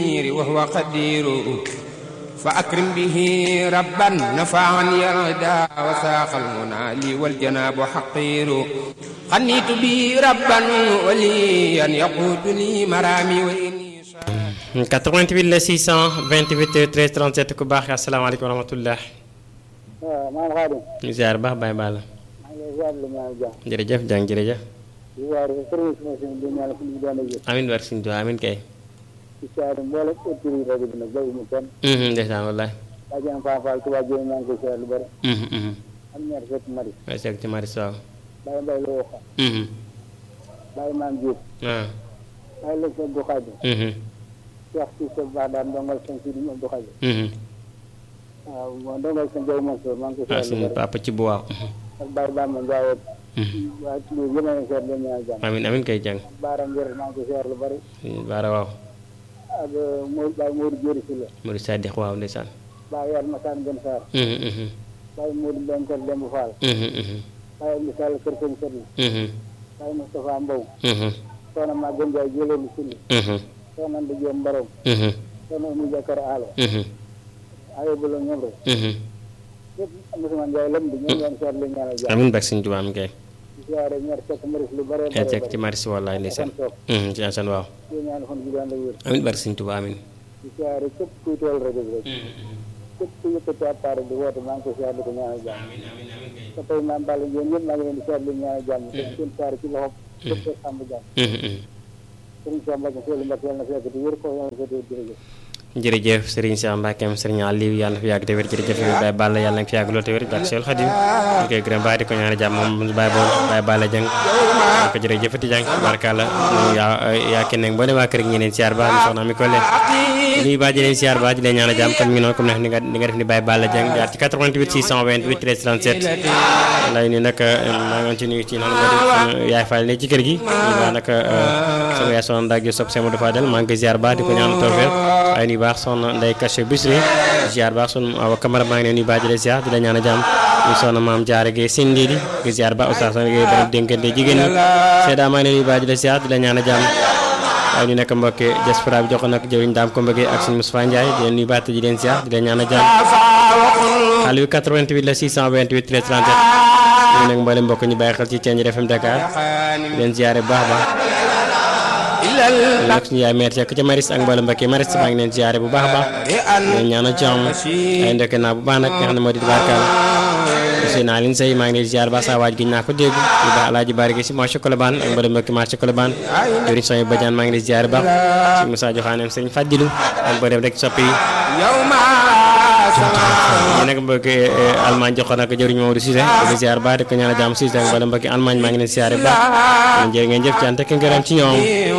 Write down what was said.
وهو قدير فأكرم به ربا نفعا يردا وساق المنى لي والجناب حقير خنيت به ربا وليا يقود لي مرامي وإني 88 la 628 13 37 ku baax asalaamaaleykum wa rahmatulah. waaw maam Xaadim. ñu ziar baax Baye Balla. maa ngi lay ziar lu ñaan jàmm. jërëjëf jàng jërëjëf. di ziar service machine bi ñaan fu ñu doon a jël. amiin war suñu doon amiin kay. di ziar mboolem autorité yi rajo bi nag bàyyi kenn. ndeysaan wallaay. daa jëm Fane Fall Touba Dieng maa ngi koy ziar lu bëri. am ñaar fekk mari. waaye seeg ci Maris waaw. Baye Mbaye la wax. Baye Maam Diop. waaw. Baye Lëg Sëñ Abdou Khadim. Cheikh Cissé Ba daan ndongal sëñ Sidi Abdou Khadim. waaw moom ndongal sëñ Jaw Mansour maa ngi koy ah ziar lu suñu bëri. papa ci bu waaw. ak Baye Bamba Ndiaye. waa ci biir yëpp a ngi ziar leen ñaan jàmm. amiin amiin kay jàng. Baara Ngir maa ngi koy ziar lu bëri. baara waaw. ak Modou Baye Modou Diori Sylla. Murid Sadiq waaw ndeysaan. Baye Yar Massane Gën Sarr. Baye Modou Mbène Kër Demba Fall. Baye Abdou Sall Kër Sëñ Sëriñ. Baye Moustapha Mbow. Soxna Maguette Ndiaye Jëleelu Sylla. Soxna Anta Diop Mbarom. Soxna Oumou Jakar Alo. Ayo Bolo Ñomre. yëpp Moussa Ndiaye lam di ñoom ñoom seet leen ñaanal jàmm. amiin bak suñu tubaab mi kay. di siyaare ñaar fekk maris lu bare yaa bare seeg ci Maris wallaay ndeysaan. Kon ci Assane waaw. di ñaan fan bi daan la wér. amiin bak suñu tubaab amiin. di siyaare képp kuy tool rajo bi rek. képp ku yëkkati appareil di woote maa ngi ko siyaare di ko ñaanal jàmm. te tey maam Balla yéen ñëpp maa ngi leen di siyaare leen ñaanal jàmm. te seen saare ci loxo. képp ko sàmm jàmm. sëriñ Cheikh Mbacke Seydou Mbacke yàlla na fekk di wér ko yàlla na fekk di jërëjëf. jërëjëf Serigne Cheikh Mbackeem Serigne Aliou yàlla na fi yàgg te wér jërëjëf Baye Balla yàlla na fi yàgg lool te wér ak Seydou Khadim ñu koy gërëm baax di ko ñaanal jàmm moom Baye Bo Baye Balla Dieng ko jërëjëfati Dieng barkalla yaa yaa kenn nag boo demee waa kër gi ñeneen siyaar baax mi soxna mi ko leen nuyu baax di leen siyaar baax di leen ñaanal jàmm comme mi ngi noonu comme ni nga ni nga def ni Baye Balla Dieng jaar ci 88 628 13 37 lay ni nag maa ngi ci nuyu ci noonu moo di yaay Fall ne ci kër gi ñu baax nag sama yaay soxna Ndak Diop Seydou Fadel maa ngi koy siyaar baax di ko ñaanal tawfeex ay nuyu baax soxna Ndeye Kaché Bisri ziar baax sunu awa camara maa ngi leen nuyu baax di leen ziar di la ñaan a jàmm ñu soxna maam jaare ge sindi di di ziar ba oustaz soxna ge borom dénkante jigéen ñi seeda maa ngi leen nuyu baax di la ziar di la ñaan a jàmm waaye ñu nekk mbokki diaspora bi jox nag jëwiñ daam ko mbëggee ak suñu Moustapha Ndiaye di leen nuyu baax te di leen ziar di leen ñaan a jàmm xale bi 88 la 628 13 37 ñu nag mboolem mbokk ñu bàyyi xel ci Thiéniere FM Dakar di leen ziare bu baax a baax nag suñu yaay meer Seck ca Maris ak mboolem mbokk yi Maris maa ngi leen ziare bu baax a baax leen ñaanal jàmm ay ndekk naa bu baax nag nga xam ne moo di barkaal monsieur naa leen say maa ngi leen ziare ba sa waaj gi naa ko dégg di baax alaaji bari gi si marché Colobane ak mboolem mbokk marché Colobane jëriñ soñu badiane maa ngi leen ziare baax si Moussa Joxaanem sëñ Fadilu ak mboolem rek soppi yi ñu nekk mbokki Allemagne jox ko nag jëriñ Mamadou Cissé di ziar baax di ko ñaanal jàmm Cissé ak mboolem mbokki Allemagne maa ngi leen ziare baax jërë ngeen jëf ci ànd ak ngërëm ci ñoom